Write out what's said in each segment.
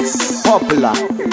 Popular,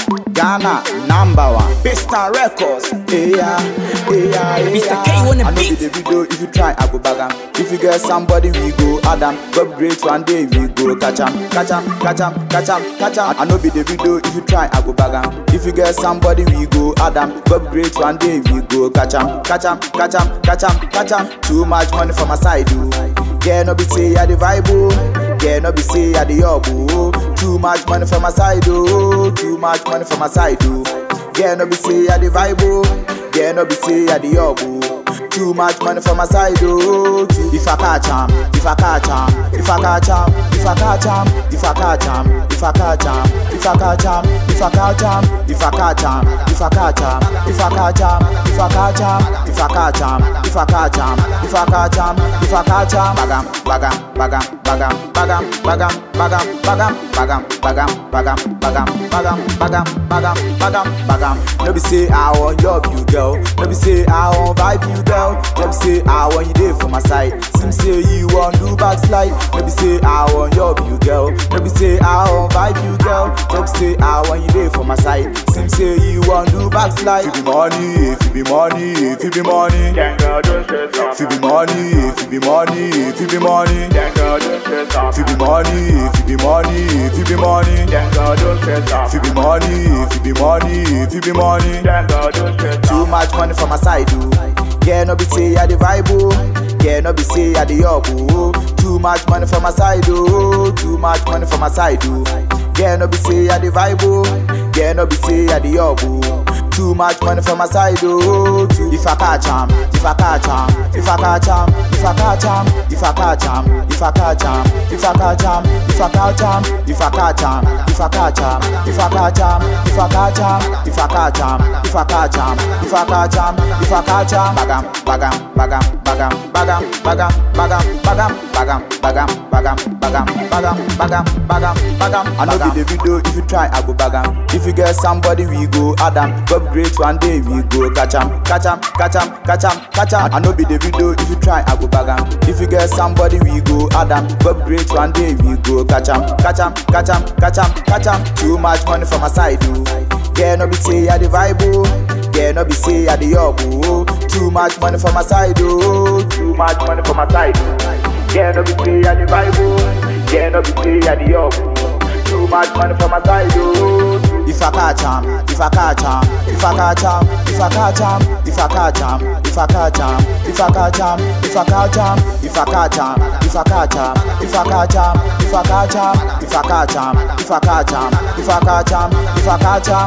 Ghana number one. Pista Records, yeah, yeah, yeah. Mr. K on the I know beat. be the video. If you try, I go bag 'em. If you get somebody, we go Adam. God great one day, we go catch 'em, catch 'em, catch 'em, catch 'em, catch 'em. I know be the video. If you try, I go bag 'em. If you get somebody, we go Adam. God great one day, we go catch 'em, catch 'em, catch 'em, catch 'em, catch 'em. Too much money for my side, oh. Yeah, no be say I the vibe, oh. Yeah, no be say I the up, oh. Too much money for my side, oh. Too much money for my side, oh. Yeah, no be say I the vibe, oh. Yeah, no be say I the up, oh. Too much money for my side, oh. Too- If I catch 'em, if I catch 'em, if I catch 'em, if I catch 'em, if I catch 'em, if I catch 'em, if I catch 'em, if I catch 'em, if I catch 'em, if I catch 'em, if I catch 'em, if I catch 'em, if I catch 'em, if I catch 'em, if I catch 'em, if I catch 'em, bagam, bagam, bagam, bagam, bagam, bagam, bagam, bagam, bagam, bagam, bagam, bagam, bagam, bagam, bagam, bagam, bagam. No be say I want love you, girl. No be say I want vibe you, girl. No be say I want you there for my side. Seem say you want do backslide. No be say I want love you, girl. No be say I want vibe you, girl. No be say I want you there for my side. Seem say you want do backslide. If it be money, if it be money, if it be money. Then girl, don't stress out. If it be money, if it be money, if it be money. Then girl, don't stress out. If it be money, if it be money, if it be money. Then girl, don't stress out. If it be money, if it be money, if it be money. Then girl, don't stress Too out. much money for my side, oh. Yeah, no be say I the vibe, oh. Yeah, no be say I the up, oh. Too much money for my side, oh. Too much money for my side, oh. Yeah, no be say I the vibe, oh. Yeah, no be say I the up, oh. Too much money for my side, oh. Too- If I catch 'em, if I catch 'em, if I catch 'em, if I catch 'em, if I catch 'em, if I catch 'em, if I catch 'em, if I catch 'em, if I catch 'em, if I catch 'em, if I catch 'em, if I catch 'em, if I catch 'em, if I catch 'em, if I catch 'em, if I catch 'em, bagam, bagam, bagam, bagam, bagam, bagam, bagam, bagam, bagam, bagam, bagam, bagam, bagam, bagam, bagam, bagam. I know be the video. If you try, I go bagam. If you get somebody, we go Adam. God great one day, we go catch 'em, catch 'em, catch 'em, catch 'em, catch 'em. I know be the video. If you try, I go bagam. If you get somebody, we go Adam. God great one day, we go catch 'em, catch 'em, catch 'em, catch 'em, catch 'em. Too much money for my side, oh. Yeah, no be say I the vibe, oh. Yeah, no be say I the up, oh. Too much money for my side, oh. Too much money for my side. Yeah, no be say I the vibe. oh. Yeah, no be say I the up. Too much money for my side. Oh. If I catch 'em, if I catch 'em, if I catch 'em, if I catch 'em, if I catch 'em, if I catch 'em, if I catch 'em, if I catch 'em, if I catch 'em, if I catch 'em, if I catch 'em, if I catch 'em, if I catch 'em, if I catch 'em, if I catch 'em, if I catch 'em.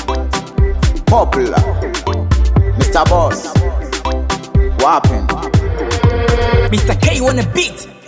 Popular, Mr. Boss, Wapping. Mr. K on the beat.